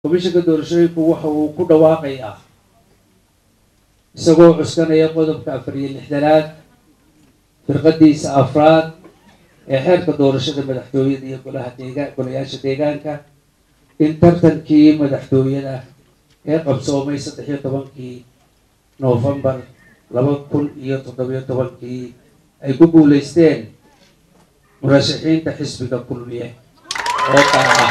komishanka doorashooyinku waxa uu ku dhawaaqayaa isagoo cuskanaya qodobka afar iyo lixdanaad firqadiisa afraad ee xeerka doorashada madaxtooyada iyo golaha deegaan golayaasha deegaanka in tartankii madaxtooyada ee qabsoomay saddex iyo tobankii noofembar laba kun iyo toddobiyo tobankii ay ku guuleysteen murashaxiinta xisbiga kulmiye oo kala ah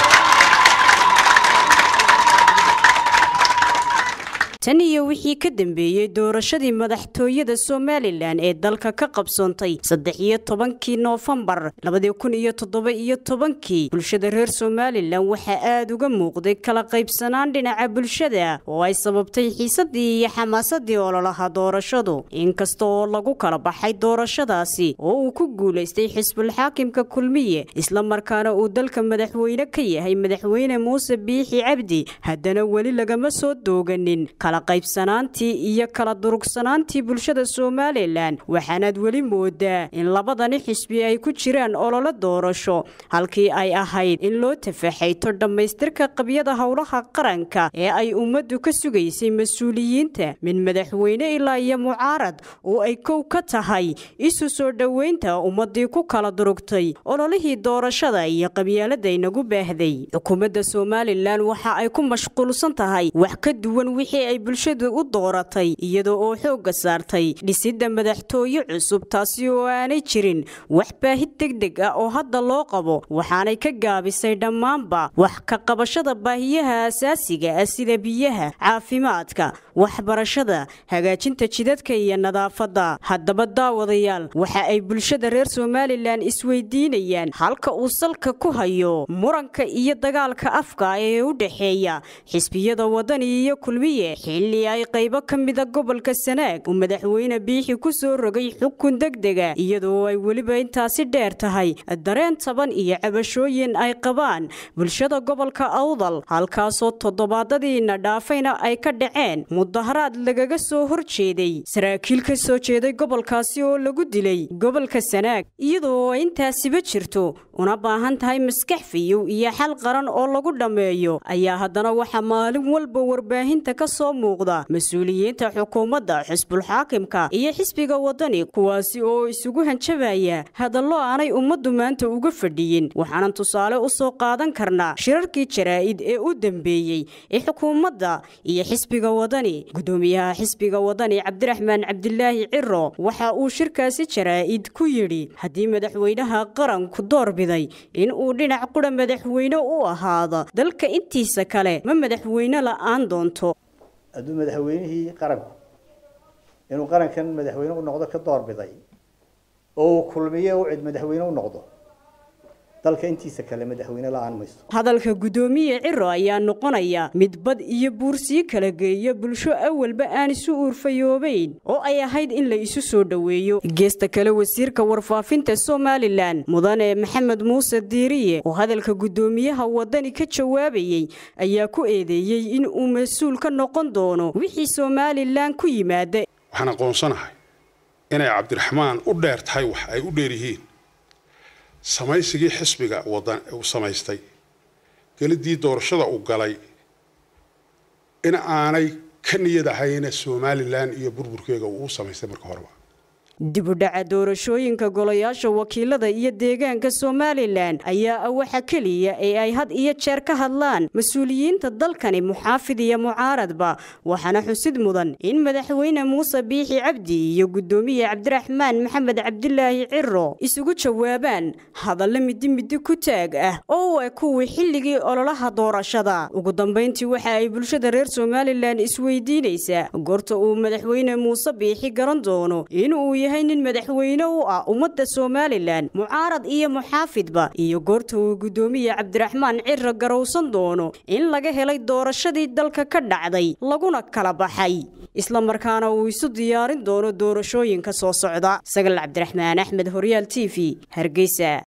tan iyo wixii ka dambeeyey doorashadii madaxtooyada somalilan ee dalka ka qabsoontay saddex iyo tobankii noofembar labadii kun iyo toddoba iyo tobankii bulshada reer somalilan waxaa aada uga muuqday kala qaybsanaan dhinaca bulshada oo ay sababtay xiisadii iyo xamaasadii ololaha doorashadu inkasta oo lagu kala baxay doorashadaasi oo uu ku guulaystay xisbulxaakimka kulmiye islamarkaana uu dalka madaxweyne ka yahay madaxweyne muuse biixi cabdi haddana weli lagama soo dooganin qaybsanaantii iyo kala durugsanaantii bulshada somalilan waxaanaad weli moodaa in labadani xisbi ay ku jiraan ololo doorasho halkii ay ahayd in loo tafaxayto dhammaystirka qabyada howlaha qaranka ee ay ummaddu ka sugaysay mas-uuliyiinta min madaxweyne ilaa iyo mucaarad oo ay kow ka tahay isu soo dhoweynta ummadii ku kala durugtay ololihii doorashada iyo qabyaalada inagu baahday xukuumadda somalilan waxa ay ku mashquulsan tahay wax ka duwan wixii ay bulshadu u dooratay iyada oo xoogga saartay dhisidda madaxtooye cusub taasi oo aanay jirin wax baahid degdeg ah oo hadda loo qabo waxaanay ka gaabisay dhammaanba wax ka qabashada baahiyaha asaasiga ah sida biyaha caafimaadka waxbarashada hagaajinta jidadka iyo nadaafadda haddaba daawadayaal waxa ay bulshada reer somalilan isweydiinayaan halka uu salka ku hayo muranka iyo dagaalka afka ee u dhexeeya xisbiyada wadani iyo kulmiye xilli ay qaybo ka mida gobolka sanaag uu madaxweyne biixi ku soo rogay xukun degdega iyadoo ay weliba intaasi dheer tahay dareen taban iyo cabashooyin ay qabaan bulshada gobolka awdal halkaasoo toddobaadadiina dhaafayna ay ka dhaceen mudaharaad lagaga soo horjeeday saraakiil ka soo jeeday gobolkaasi oo lagu dilay gobolka sanaag iyadoo ay intaasiba jirto una baahan tahay maskax fiyow iyo xal qaran oo lagu dhammeeyo ayaa haddana waxaa maalin walba warbaahinta ka soo muuqda mas-uuliyiinta xukuumadda xisbulxaakimka iyo xisbiga wadani kuwaasi oo isugu hanjabaya hadallo aanay ummaddu maanta uga fadhiyin waxaanan tusaale u soo qaadan karnaa shirarkii jaraa'id ee u dambeeyey ee xukuumadda iyo xisbiga wadani gudoomiyaha xisbiga wadani cabdiraxmaan cabdilaahi ciro waxa uu shirkaasi jaraa'id ku yidhi haddii madaxweynaha qaranku doorbiday in uu dhinac qura madaxweyne u ahaado dalka intiisa kale ma madaxweyne la'aan doonto hadduu madaxweynihii qaranku inuu qarankan madaxweyne u noqdo ka doorbiday oo uu kulmiye u cid madaxweyne u noqdo dalka intiisa kale madaxweyne la-aan mayso hadalka guddoomiye ciro ayaa noqonaya mid bad iyo buursii kala geeya bulsho awalba aan isu uurfayoobayn oo ay ahayd in la isu soo dhoweeyo geesta kale wasiirka warfaafinta somalilan mudane maxamed muuse diiriye oo hadalka guddoomiyaha wadani ka jawaabayey ayaa ku eedeeyey in uu mas-uul ka noqon doono wixii somalilan ku yimaada waxaan aqoonsanahay inay cabdiraxmaan u dheer tahay wax ay u dheer yihiin samaysigii xisbiga wadan uu samaystay gelidii doorashada uu galay in aanay ka niyad ahayna somalilan iyo burburkeega uu u samaystay marka horeba dibudhaca doorashooyinka golayaasha wakiilada iyo deegaanka somalilan ayaa ah waxa keliya ee ay had iyo jeer ka hadlaan mas-uuliyiinta dalkani muxaafid iyo mucaaradba waxaana xusid mudan in madaxweyne muuse biixi cabdi iyo guddoomiye cabdiraxmaan maxamed cabdilaahi ciro isugu jawaabaan hadallo midi midi ku taag ah oo ah kuwii xilligii ololaha doorashada ugu dambayntii waxa ay bulshada reer somalilan isweydiinaysaa goorta uu madaxweyne muuse biixi garan doono inuu yahay nin madaxweyne u ah ummadda somalilan mucaarad iyo muxaafidba iyo goorta uu guddoomiye cabdiraxmaan ciro garowsan doono in laga helay doorashadii dalka ka dhacday laguna kala baxay islamarkaana uu isu diyaarin doono doorashooyinka soo socda sagal cabdiraxmaan axmed horyaal t v hargeysa